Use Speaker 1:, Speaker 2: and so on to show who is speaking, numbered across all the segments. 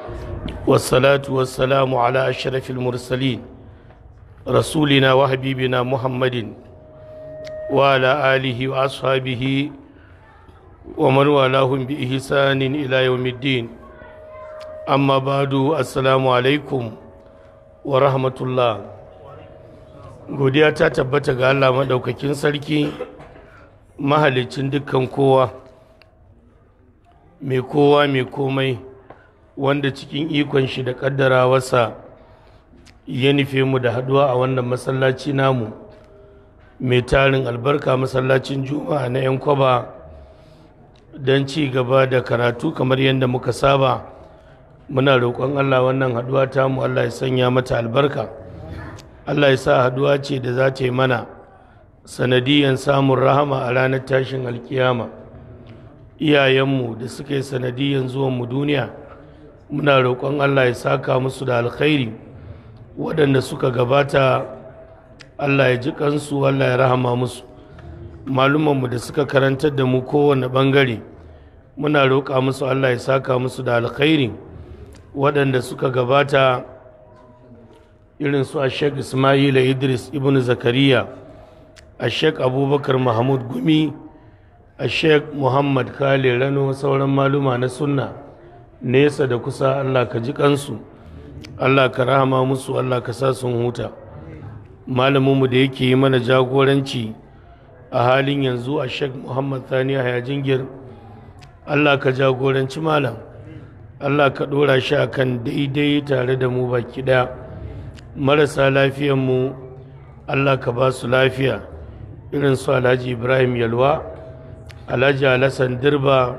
Speaker 1: والصلاة والسلام على أشرف المرسلين رسولنا وحبيبنا محمد وعلى آله وأصحابه ومن والاهم بإحسان إلى يوم الدين أما بعد السلام عليكم ورحمة الله godiya ta tabbata ga Allah maɗaukakin sarki mahalicin dukkan kowa mai kowa mai komai wanda cikin ikon shi da ƙaddarawarsa ya nufe mu da haɗuwa a wannan masallaci namu mai tarin albarka masallacin juma'a na 'yan kwaba don ci gaba da karatu kamar yadda muka saba muna roƙon Allah wannan haɗuwa tamu Allah ya sanya mata albarka Allah ya sa haduwa ce da za ta yi mana sanadiyan samun rahama a ranar tashin alkiyama iyayenmu da suka yi sanadiyan zuwanmu duniya muna roƙon Allah ya saka musu da alkhairi waɗanda suka gabata Allah ya ji kansu Allah ya rahama musu malumanmu da suka karantar da mu kowane ɓangare muna roƙa musu Allah ya saka musu da alkhairi waɗanda suka gabata irin su a sheik ismaila idris ibn zakariya a sheik abubakar mahmud gumi a sheik muhammad kale rano sauran maluma na sunna nesa da kusa allah ka ji kansu allah ka rahama musu allah ka sa sun huta malaminmu da yake yi mana jagoranci a halin yanzu a sheik muhammad thani haya jingir allah ka jagoranci malam allah ka ɗora shi akan daidai tare da mu baki ɗaya marasa lafiyanmu Allah ka ba su lafiya irin su alhaji ibrahim yalwa alhaji alassan dirba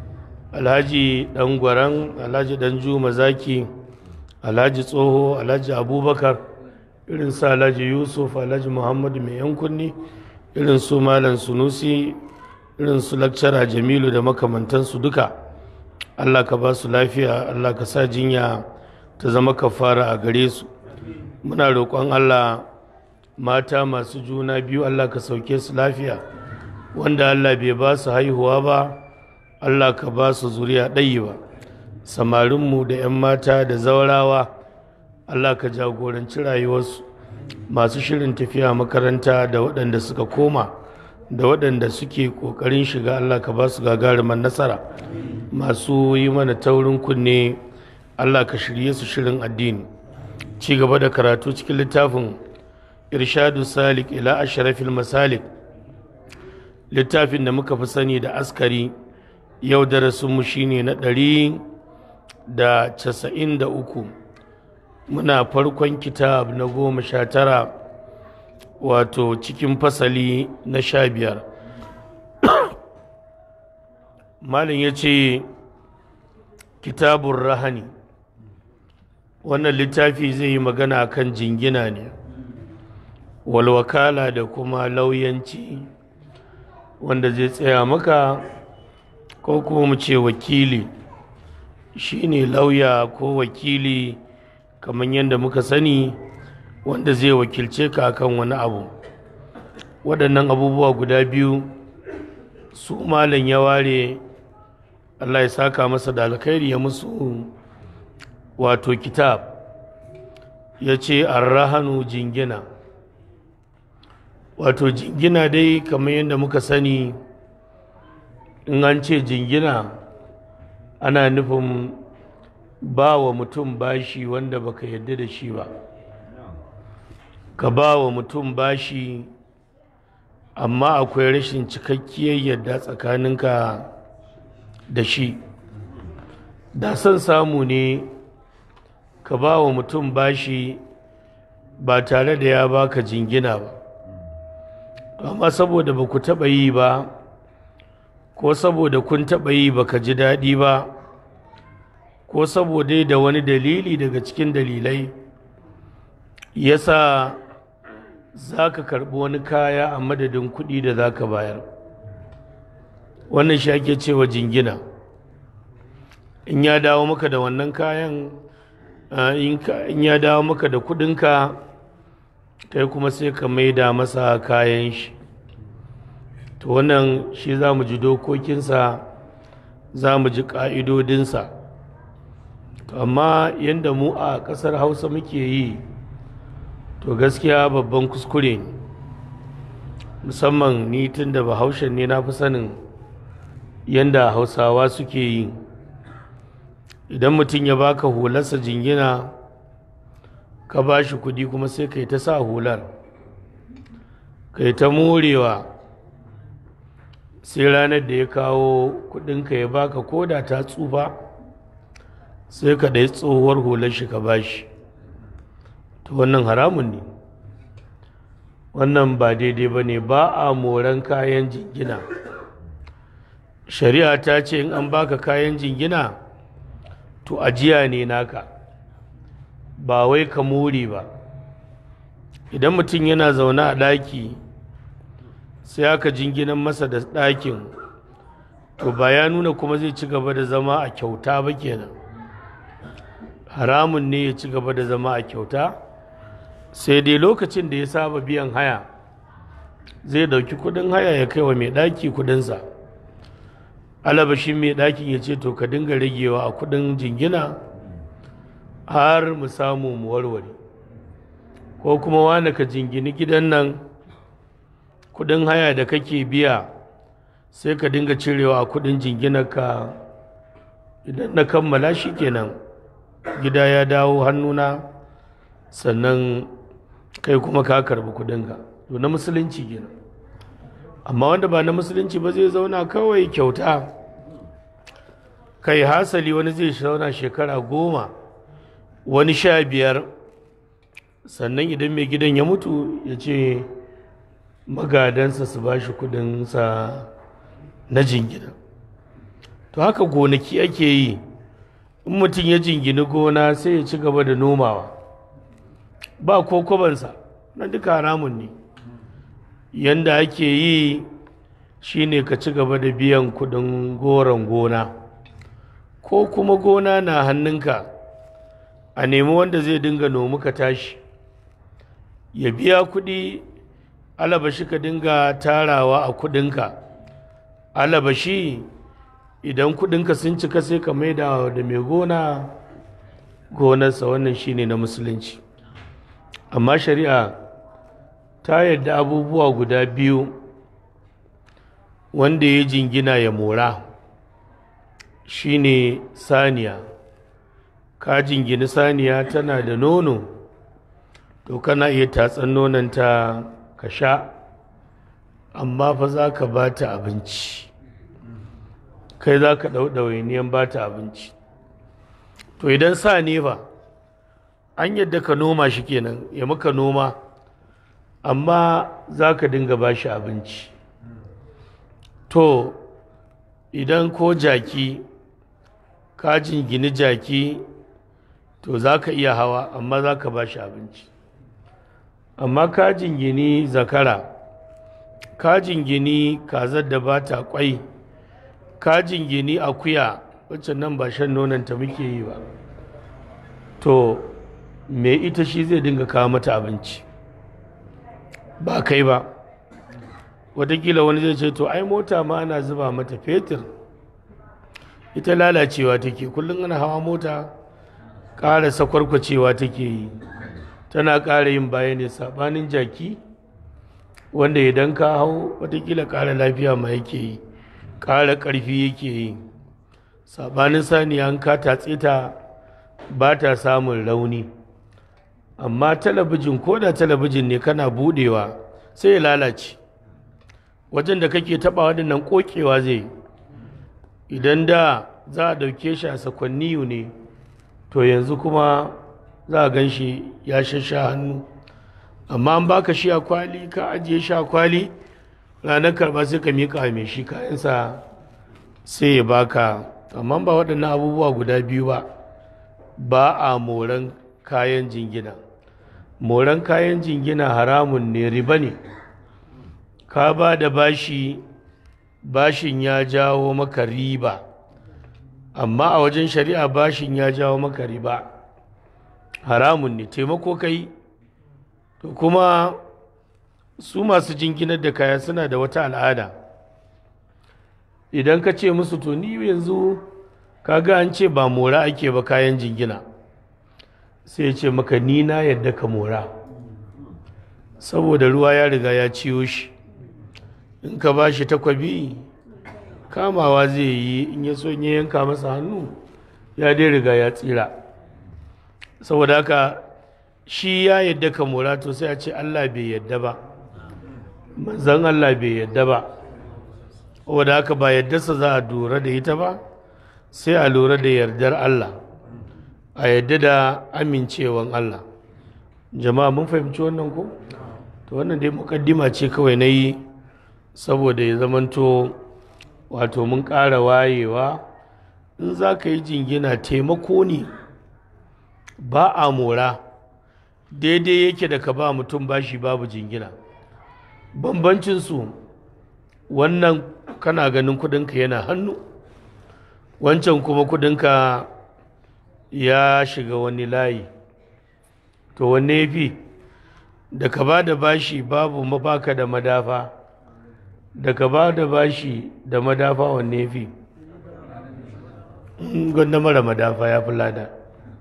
Speaker 1: alhaji dangwaran alhaji danju mazaki alhaji tsoho alhaji abubakar irin su alhaji yusuf alhaji muhammadu mai yankunni irin su malam sunusi irin su lakcara jamilu da makamantansu duka Allah ka ba su lafiya Allah ka sa jinya ta zama kafara a gare su muna roƙon Allah mata masu juna biyu Allah ka sauke su lafiya wanda Allah bai ba su haihuwa ba Allah ka ba su zuriya ɗayi ba samarinmu da 'yan mata da zaurawa Allah ka jagoranci rayuwarsu masu shirin tafiya makaranta da waɗanda suka koma da waɗanda suke ƙoƙarin shiga Allah ka ba su gagaruman nasara masu yi mana taurin kunne Allah ka shirye su shirin addini ci gaba da karatu cikin littafin irshadu salik ila ashrafil masalik littafin da muka fi sani da askari yau darasinmu shine na ɗari da casa'in da uku muna farkon kitab na goma sha tara wato cikin fasali na sha biyar malin ya ce kitabun rahani wannan littafi zai yi magana kan jingina ne walwakala da kuma lauyanci wanda zai tsaya maka ko kuma mu ce wakili shine lauya ko wakili kamar yadda muka sani wanda zai wakilce ka akan wani abu waɗannan abubuwa guda biyu su malam ya ware allah ya saka masa da alkhairi ya musu wato kitab ya ce arrahanu jingina wato jingina dai kamar yadda muka sani in an ce jingina ana nufin ba wa mutum bashi wanda baka yadda da shi ba ka ba wa mutum bashi amma akwai rashin cikakkiyar yadda tsakaninka da shi da son samu ne ka ba wa mutum bashi ba tare da ya baka jingina ba amma saboda ba ku taɓa yi ba ko saboda kun taɓa yi ba ka ji daɗi ba ko saboda da wani dalili daga cikin dalilai yasa za ka karɓi wani kaya a madadin kuɗi da za ka bayar wannan shi ake cewa jingina in ya dawo maka da wannan kayan in ya dawo maka da kuɗinka kai kuma sai ka maida masa kayan shi to wannan shi za mu ji dokokinsa za mu ji ƙa'idodinsa to amma yadda mu a ƙasar hausa muke yi to gaskiya babban kuskure ne musamman ni tun da bahaushen ne na fi sanin yadda hausawa suke yi idan mutum ya baka hularsa jingina ka ba shi kudi kuma sai kai ta sa hular kai ta morewa sai ranar da ya kawo kudinka ya baka koda ta tsufa sai ka ɗai tsohuwar hular shi ka bashi to wannan haramun ne wannan ba daidai ba ne ba a moran kayan jingina shari'a ta ce in an baka kayan jingina to ajiya ne naka ba wai ka more ba idan mutum yana zaune a ɗaki sai aka jinginan masa da ɗakin to ba ya nuna kuma zai ci gaba da zama a kyauta ba kenan haramun ne ya ci gaba da zama a kyauta sai dai lokacin da ya saba biyan haya zai dauki kudin haya ya kai wa mai ɗaki kudinsa alabashin mai ɗakin ya ce to ka dinga ragewa a kudin jingina har mu samu mu warware ko kuma wani ka jingini gidan nan kudin haya da kake biya sai ka dinga cirewa a kudin jinginarka idan na kammala shi kenan gida ya dawo hannuna sannan kai kuma ka karbi kudinka to na musulunci kenan amma wanda ba na musulunci ba zai zauna kawai kyauta kai hasali wani zai zauna shekara goma wani sha biyar sannan idan mai gidan ya mutu ya ce magadansa su ba shi kudinsa na jingina to haka gonaki ake yi in mutum ya jingini gona sai ya ci gaba da nomawa ba ko kwabansa na duka haramun ne yanda ake yi shine ka ci gaba da biyan kudin goron gona ko kuma gona na hannunka a nemi wanda zai dinga nomu ka tashi ya biya kudi alabashi ka dinga tarawa a kudinka alabashi idan kudinka sun cika sai ka maida da mai gona gonarsa wannan shine na musulunci amma shari'a ta yadda abubuwa guda biyu wanda ya jingina ya mora shine saniya ka jingini saniya tana da nono to kana iya tatsan nonanta ka sha amma fa za ka ba ta abinci kai za ka ɗauɗawainiyan ba ta abinci to idan sa ne fa an yadda ka noma shi kenan ya maka noma amma za ka dinga ba shi abinci to idan ko jaki ka jingini jaki to za ka iya hawa amma za ka ba shi abinci amma ka jingini zakara ka jingini kazar da ba ta kwai ka jingini akuya wacce nan ba shan nonanta muke yi ba to me ita shi zai dinga kawo mata abinci ba kai ba watakila wani zai ce to ai mota ma ana zuba mata fetur ita lalacewa take kullum ana hawa mota ƙara sakwarkwacewa take yi tana ƙara yin baya ne saɓanin jaki wanda idan ka hau watakila ƙara lafiya ma yake yi ƙara ƙarfi yake yi saɓanin saniya an ka tatse ta ba ta samun rauni amma talabijin ko da talabijin ne kana budewa sai ya lalace wajen da kake taba waɗannan kokewa zai idan da za a ɗauke shi a sakwanniyu ne to yanzu kuma za a gan shi ya shasha hannu amma an baka shi a kwali ka ajiye shi a kwali ranar karba sai ka miƙa mai shi kayansa sai ya baka amma ba waɗannan abubuwa guda biyu ba ba a moran kayan jingina moran kayan jingina haramun ne riba ne ka ba da bashi bashin ya jawo maka riba amma a wajen shari'a bashin ya jawo maka riba haramun ne taimako kai to kuma su masu jinginar da kaya suna da wata al'ada idan ka ce musu to ni yanzu kaga an ce ba mora ake ba kayan jingina sai ya ce maka ni na yadda ka mora saboda ruwa ya riga ya ciyo shi in ka ba shi takwabi kamawa zai yi in ya so ya yanka masa hannu ya dai riga ya tsira saboda haka shi ya yadda ka mora to sai a ce Allah bai yadda ba manzan Allah bai yadda ba saboda haka ba yaddarsa za a lura da ita ba sai a lura da yardar Allah a yadda da amincewan Allah jama'a mun fahimci wannan ko to wannan dai mukaddima ce kawai na yi saboda ya zamanto wato mun ƙara wayewa in za ka yi jingina taimako ne ba a mora daidai yake da ka ba mutum bashi babu jingina bambancinsu wannan kana ganin kudinka yana hannu wancan kuma kudinka ya shiga wani layi to wanne ya fi da ka ba da bashi babu mabaka da madafa da ka ba da bashi da madafa wanne ya fi gwanda mara madafa ya fi lada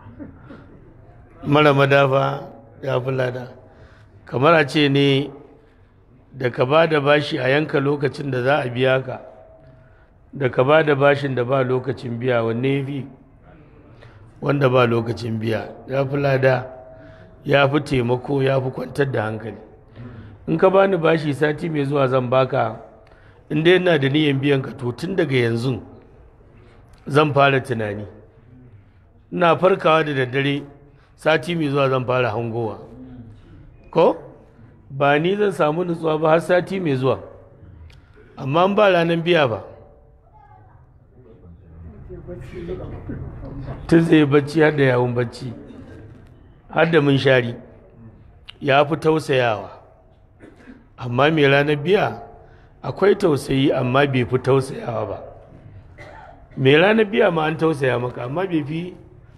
Speaker 1: mara madafa ya fi lada kamar a ce ne da ka ba da bashi a yanka lokacin da za a biya ka da ka ba da bashin da ba lokacin biya wanne ya fi wanda ba lokacin biya ya fi lada ya fi taimako ya fi kwantar da hankali in ka bani bashi sati mai zuwa zan baka in dai yana da niyan biyan ka to tun daga yanzu zan fara tunani ina farkawa da daddare sati mai zuwa zan fara hangowa ko ba ni zan samu nutsuwa ba har sati mai zuwa amma ba ranar biya ba tun zai bacci har da yawon bacci har da munshari ya fi tausayawa amma mai ranar biya akwai tausayi amma bai fi tausayawa ba mai ranar biya ma an tausaya maka amma bai fi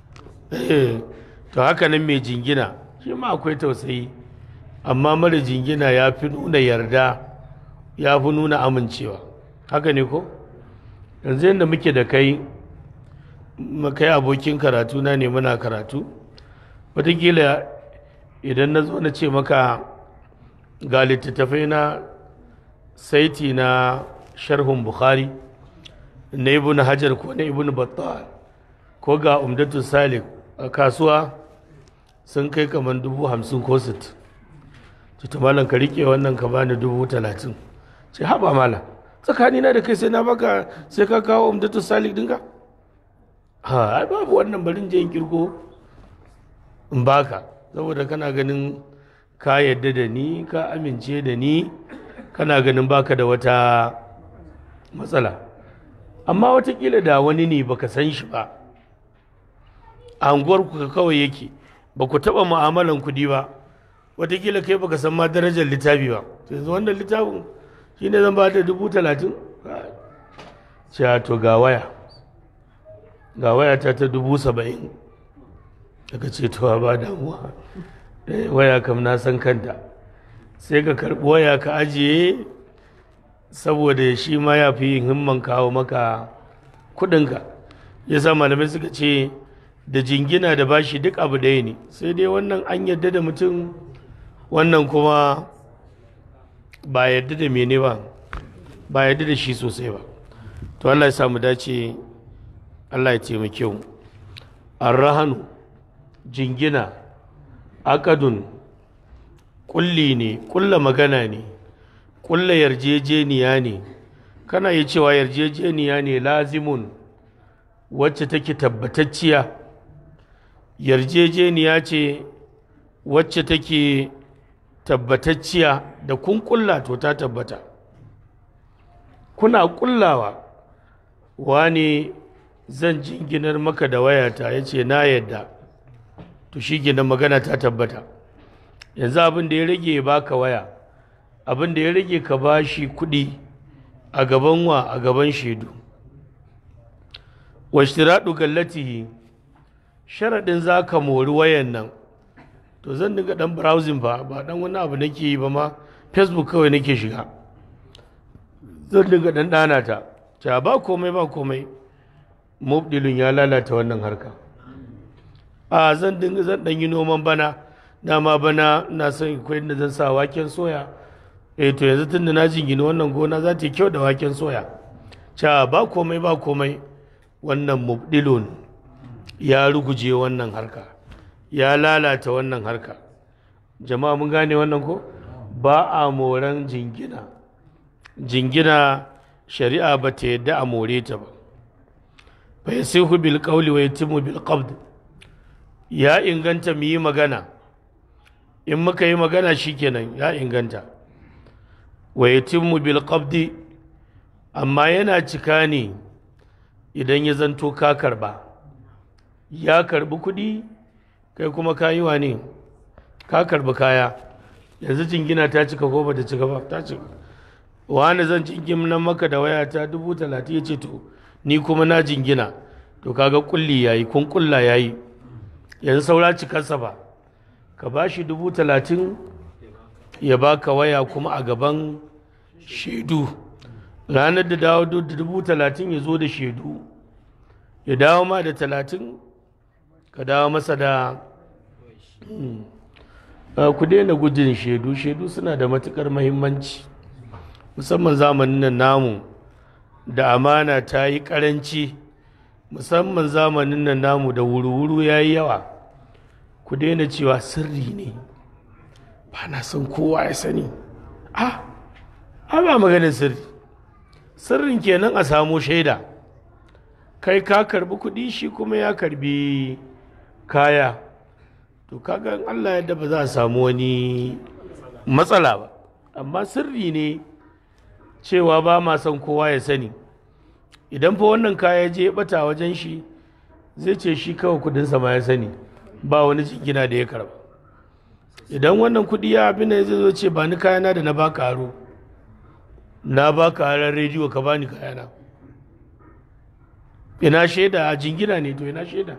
Speaker 1: to haka nan mai jingina shi ma akwai tausayi amma mara jingina ya fi nuna yarda ya fi nuna amincewa haka ne ko yanzu yadda muke da kai kai abokin karatu na ne muna karatu wataƙila idan na zo na ce maka ga littattafai na saiti na sharhun bukhari na ibn hajar ko na ibn battal ko ga umdatu salik a kasuwa sun kai kamar dubu hamsin ko sit ta malam ka rike wannan ka bani dubu talatin ce haba malam tsakanina da kai sai na baka sai ka kawo umdatu salik dinka ha ai babu wannan barin je in kirgo in baka saboda kana ganin ka yadda da ni ka amince da ni kana ganin baka da wata matsala amma watakila da wani ne baka san shi ba a unguwarku kawai yake ba ku taɓa mu'amalan kudi ba watakila kai baka san ma darajar littafi ba yanzu wannan littafin shi ne zan ba da dubu talatin cewa to ga waya ga waya ta ta dubu saba'in daga ce to ba damuwa waya kam na san kanta sai ka karɓi waya ka ajiye saboda shi ma ya fi yin himman kawo maka kudinka ya sa malamai suka ce da jingina da bashi duk abu ɗaya ne sai dai wannan an yadda da mutum wannan kuma ba yadda da mene ba ba yadda da shi sosai ba to Allah ya samu dace Allah ya taimake mu arrahanu jingina akadun kulli ne kulla magana ne kulla yarjejeniya ne kana yi cewa yarjejeniya ne lazimun wacce take tabbatacciya yarjejeniya ce wacce take tabbatacciya da kun kulla to ta tabbata kuna kullawa wani zan jinginar maka da wayata ya ce na yadda to shi gina magana ta tabbata yanzu abin da ya rage ya baka waya abin da ya rage ka ba shi kuɗi a gaban wa a gaban shaidu washtiraɗu gallatihi sharaɗin za ka mori wayan nan to zan dinga ɗan browsing ba ba ɗan wani abu nake yi ba ma facebook kawai nake shiga zan dinga ɗan ɗana ta ta ba komai ba komai mubdilun ya lalata wannan harka a zan dinga zan dan yi noman bana dama bana na son akwai da zan sa waken soya eh to yanzu tunda na jingina wannan gona za ta yi kyau da waken soya ca ba komai ba komai wannan mubdilun ya ruguje wannan harka ya lalata wannan harka jama'a mun gane wannan ko ba a moran jingina jingina shari'a ba ta yadda a more ta ba fa yasihu bil qawli wa yatimu bil qabd ya inganta mu yi magana in muka yi magana shikenan ya inganta wa yatimu bil qabd amma yana cika ne idan ya zanto ka karba ya karbi kuɗi kai kuma ka yi wa ne ka karbi kaya yanzu jingina ta cika ko ba ta cika ba ta cika wani zan jingina maka da waya ta dubu talatin ya ce to ni kuma na jingina to kaga kulli yayi kun kulla yayi yanzu saura cikarsa ba ka ba shi dubu talatin ya baka waya kuma a gaban shaidu ranar da dawo da dubu talatin ya zo da shaidu ya dawo ma da talatin ka dawo masa da ku daina gudun shaidu shaidu suna da matukar mahimmanci musamman zamanin nan namu da amana ta yi karanci musamman zamanin nan namu da wuru-wuru ya yi yawa ku daina cewa sirri ne ba na son kowa ya sani a ba maganin sirri sirrin kenan a samo shaida kai ka karbi kuɗi shi kuma ya karbi kaya to kaga in Allah yadda ba za a samu wani matsala ba amma sirri ne cewa ba ma son kowa ya sani idan fa wannan kaya je bata wajen shi zai ce shi kawai kudinsa ma ya sani ba wani jingina da ya karba idan wannan kudi ya abin da zai zo ce ba ni kayana da na baka aro na baka harar rediyo ka bani kayana ina shaida a jingina ne to ina shaida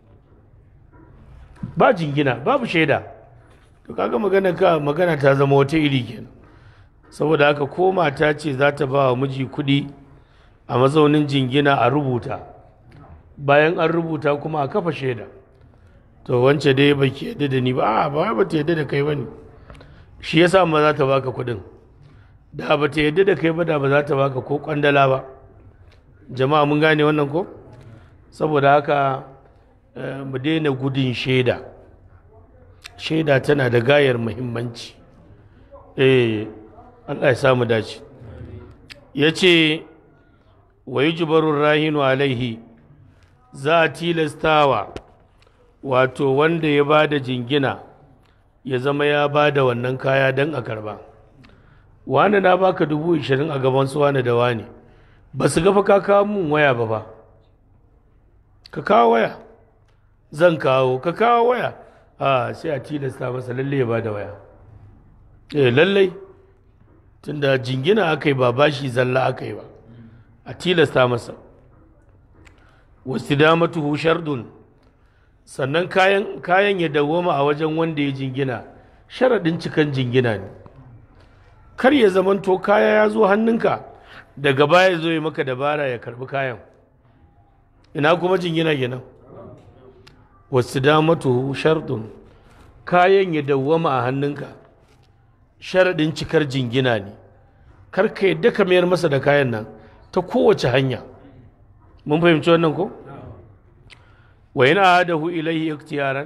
Speaker 1: ba jingina babu shaida to kaga magana ka magana ta zama wata iri kenan saboda haka ko mata ce za ta ba wa miji kuɗi a mazaunin jingina a rubuta bayan an rubuta kuma a kafa shaida to wance dai ba ki yadda da ni ba a ba ba ta yadda da kai ba ne shi yasa ma za ta baka kuɗin da ba ta yadda da kai ba da ba za ta baka ko kwandala ba jama'a mun gane wannan ko saboda haka mu daina gudun shaida shaida tana da gayar muhimmanci eh Allah ya samu dace ya ce wa yi rahinu alaihi za a tilastawa wato wanda ya ba da jingina ya zama ya ba da wannan kaya don a karba wani na baka dubu ishirin a gaban su wani da wani ba su gafa ka kawo mun waya ba ba ka kawo waya zan kawo ka kawo waya a sai a tilasta masa lalle ya ba da waya eh lallai tunda jingina aka yi ba bashi zalla aka yi ba a tilasta masa wasu damatuhu shardun sannan kayan, kayan ya dawoma a wajen wanda ya jingina sharaɗin cikan jingina ne kar ya zamanto kaya ya zo hannunka daga baya zo ya maka dabara ya karbi kayan ina kuma jingina kenan wasu damatuhu shardun kayan ya dawoma a hannunka sharaɗin cikar jingina ne kar ka yadda ka mayar masa da kayan nan ta kowace hanya mun fahimci wannan ko wa yana hadahu ilaihi iktiyaran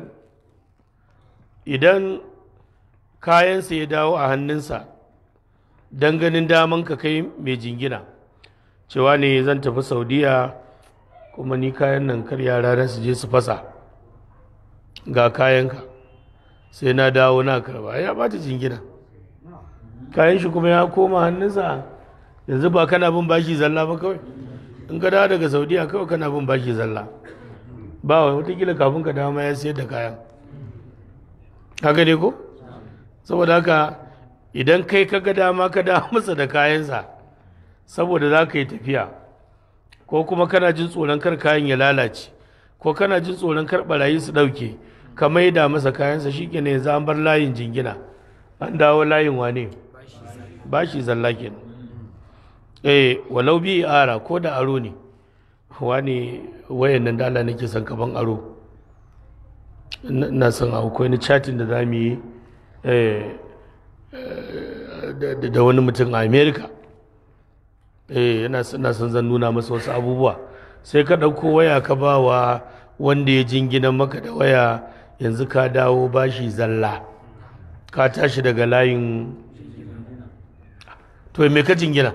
Speaker 1: idan kayansa ya dawo a hannunsa don ganin daman ka kai mai jingina cewa ne zan tafi saudiya kuma ni kayan nan kar yara na su je su fasa ga kayanka sai na dawo na karba ya bata jingina kayan shi kuma ya koma hannunsa yanzu ba kana bin bashi zalla ba kawai in ka dawo daga saudiya kawai kana bin bashi zalla ba wa watakila kafin ka dawo ma ya sayar da kayan haka ne ko saboda haka idan kai ka ga dama ka dawo masa da kayansa saboda za ka yi tafiya ko kuma kana jin tsoron kar kayan ya lalace ko kana jin tsoron kar barayi su ɗauke ka maida masa kayansa shi ne yanzu an bar layin jingina an dawo layin wane bashi zalla kenan eh walau bi ara ko da aro ne wani wayan nan da Allah nake son kaban aro na son akwai ni chatin da za mu yi da wani mutum a america yana son zan nuna masa wasu abubuwa sai ka ɗauko waya ka ba wa wanda ya jingina maka da waya yanzu ka dawo bashi zalla ka tashi daga layin to me ka jingina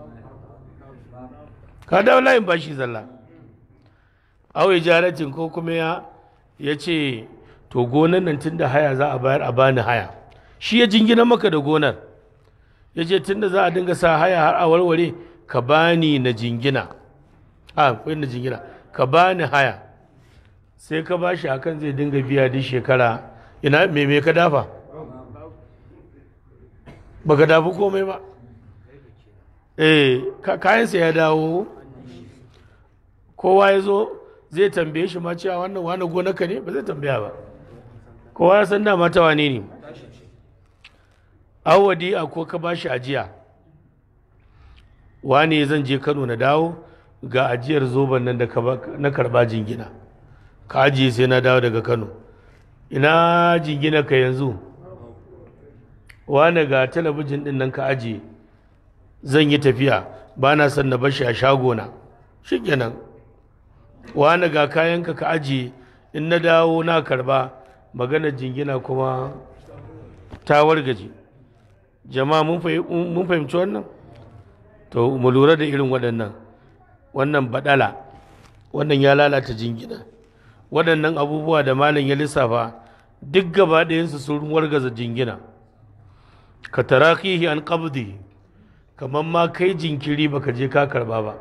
Speaker 1: ka dawo layin bashi zalla awai jaratin ko kuma ya ya ce to gonan nan tun da haya za a bayar a bani haya shi ya jingina maka da gonar ya ce tun da za a dinga sa haya har a warware ka bani na jingina a kwai na jingina ka bani haya sai ka ba shi akan zai dinga biya duk shekara ina me me ka dafa ba ka dafa komai ba eh kayansa ya dawo kowa ya zo zai tambaye shi ma cewa wannan wani gonaka ne ba zai tambaya ba kowa ya san dama ta wane ne awadi a ko ka bashi ajiya wane zan je kano na dawo ga ajiyar zoben nan da na karba jingina ka ajiye sai na dawo daga kano ina jingina ka yanzu wane ga talabijin din nan ka ajiye zan yi tafiya ba na son na bashi a shagona shi kenan wane ga kayanka ka ajiye in na dawo na karba magana jingina kuma ta wargaje jama'a mun fahimci wannan to mu lura da irin waɗannan wannan badala wannan ya lalata jingina waɗannan abubuwa da malam ya lissafa duk gaba ɗayansu sun wargaza jingina ka tarakihi an qabdi kamar ma kai jinkiri baka je ka karba ba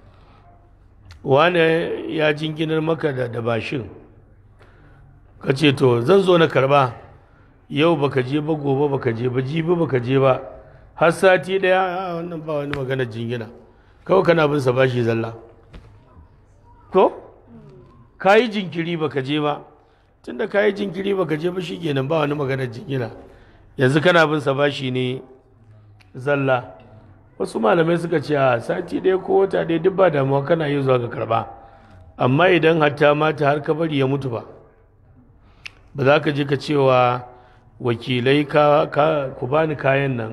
Speaker 1: wane ya jinginar maka da da bashin ka ce to zan zo na karba yau baka je ba gobe baka je ba jibi baka je ba har sati daya wannan ba wani magana jingina kawai kana bin sa bashi zalla ko ka yi jinkiri baka je ba tunda ka yi jinkiri baka je ba shikenan ba wani magana jingina yanzu kana bin sa bashi ne zalla wasu malamai suka ce a sati ɗaya ko wata ɗaya duk ba damuwa kana yi zuwa ga karba amma idan hatta mata har ka bari ya mutu ba ba za ka je ka cewa wakilai ka ku bani kayan nan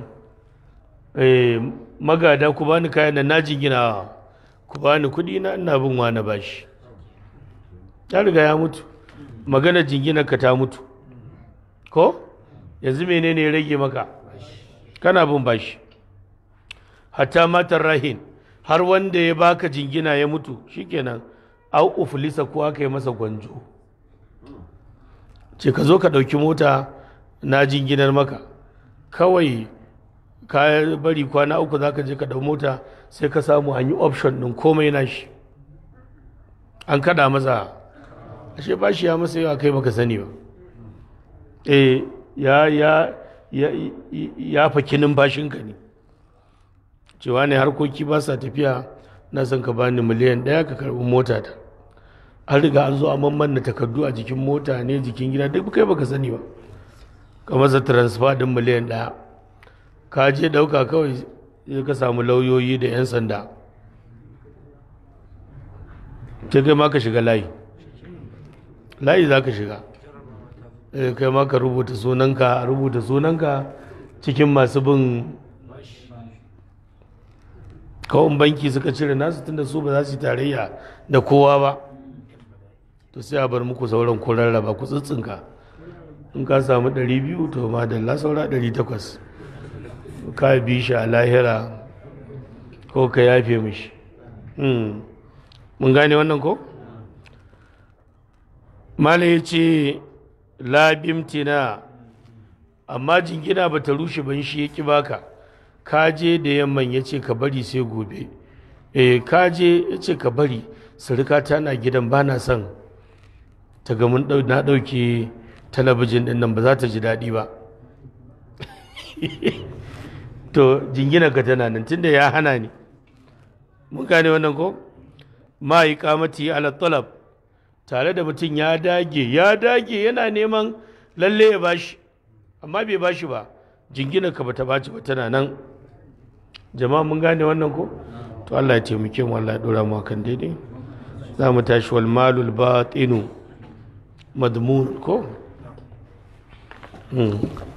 Speaker 1: magada ku bani kayan nan na jingina ku bani kuɗi na ina bin wani bashi ya riga ya mutu magana jingina ka ta mutu ko yanzu menene ya rage maka kana bin bashi hatta matar rahin har wanda ya baka jingina ya mutu shikenan au uflisa ko aka yi masa gwanjo ce ka zo ka ɗauki mota na jinginar maka kawai ka bari kwana uku za ka je ka ɗau mota sai ka samu an yi option ɗin komai na shi an kada masa ashe ba shi ya masa yawa kai baka sani ba eh ya ya ya ya faki numfashinka ne cewa ne harkoki ba sa tafiya na son ka bani miliyan ɗaya ka karɓi mota ta an riga an zo a mamman takardu a jikin mota ne jikin gida duk kai baka sani ba ka masa transfer din miliyan ɗaya ka je ɗauka kawai sai ka samu lauyoyi da 'yan sanda sai kai ma ka shiga layi layi za ka shiga kai ma ka rubuta sunanka a rubuta sunanka cikin masu bin kawon banki suka cire nasu tunda su ba za su yi tarayya da kowa ba to sai a bar muku sauran ku rarraba ku tsitsinka in ka samu 200 to ma da la saura 800 ka bi shi a lahira ko ka yafe mishi mun gane wannan ko mala ya ce labimtina amma jingina ba ta rushe ban shi ya ki baka ka je da yamman ya ce ka bari sai gobe eh ka je ya ce ka bari surika na gidan ba na son ta ga mun na ɗauke talabijin ɗin nan ba za ta ji daɗi ba to jingina ka tana nan tunda ya hana ni mun gane wannan ko ma yi kamati ala talab tare da mutum ya dage ya dage yana neman lalle ya bashi amma bai bashi ba jingina ka bata baci ba tana nan jama'a mun gane wannan ko to Allah ya taimake mu Allah ya dora mu kan daidai za mu tashi wal malul batinu madmun ko